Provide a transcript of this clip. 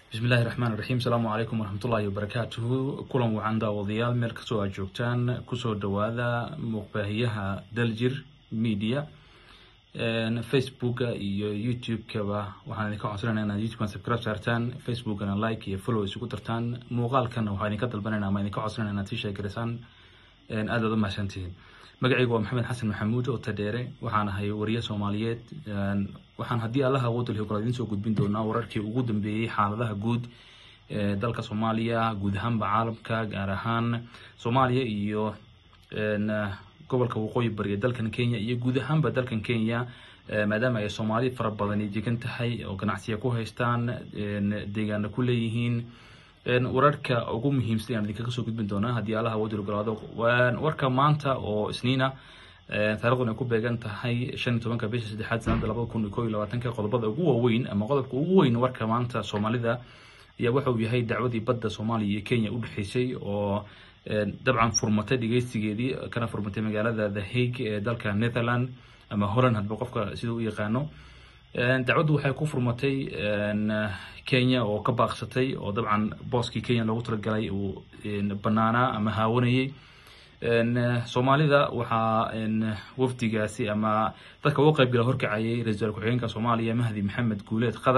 bismillahi raxmaan raxiim asalaamu calaykum waraxmatullaahi wabarakaatuhu kulan wacan daawadayaal meel kastoo aad joogtaan kusoo dhawaada muuqbaahiyaha daljir media facebooka iyo youtube-kaba waxaan idinka codsanayna inaad youtube-kan subscribe saartaan facebookana like iyo follow isugu dartaan muuqaalkana waxaa idinka dalbanayna ama idinka codsanayna inaad sii sheegarisaan aad aad u mahadsantihiin magacaygu waa maxamed xasan maxamuud oo tadheere waxaan ahay wariye soomaaliyeed waxaan haddii allaha awoodda kale idiin soo gudbin doonaa wararkii ugu dambeeyey xaaladaha guud ee dalka soomaaliya guud ahaanba caalamka gaar ahaan soomaaliya iyo gobolka waqooyi bari ee dalkan kenya iyo guud ahaanba dalkan kenya maadaama ay soomaali fara badani degan tahay oo ganacsiya ku haystaan deegaana ku leeyihiin wararka ugu muhiimsan aan idinkaga soo gudbin doonaa haddii allaha awoodda ogolaado warka maanta oo isniina taarikhdan ay ku beegan tahay shan iyo tobanka bisha saddexaad sanada labada kun iyo koo iyo labaatanka qodobada ugu waaweyn ama qodobka ugu weyn warka maanta soomaalida ayaa waxa uu yahay dacwadii badda soomaaliya iyo kenya u dhexeysay oo dabcan furmatay dhegeystigeedii kana furmatay magaalada the hague ee dalka netherland ama holland hadba qofka sida u yaqaano dacwaddu waxay ku furmatay kenya oo ka baaqsatay oo dabcan booskii kenya loogu talagalay uu banaanaa ama haawanayay soomaalida waxaa wafdigaasi ama dadka uga qaybgala horkacayay ra-isul ku-xigeenka soomaaliya mahdi maxamed guuleed qadar